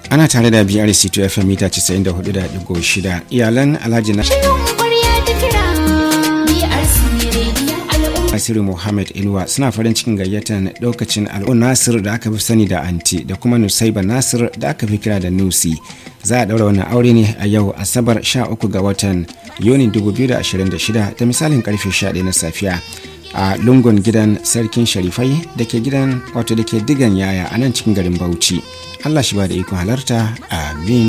ana tare da brc 2 fm mita 94.6 iyalan alhaji na Nasiru Muhammad Ilwa suna farin cikin gayyatar lokacin al'un Nasir da aka fi sani da Anti da kuma Nusaiba Nasir da aka fi kira da Nusi. Za a daura wannan aure ne a yau Asabar 13 ga watan Yuni 2026 da misalin karfe 11 na safiya a lungun gidan sarkin Sharifai da ke gidan wato da ke digan yaya a nan cikin garin Bauchi. Allah shi ba da ikon halarta amin.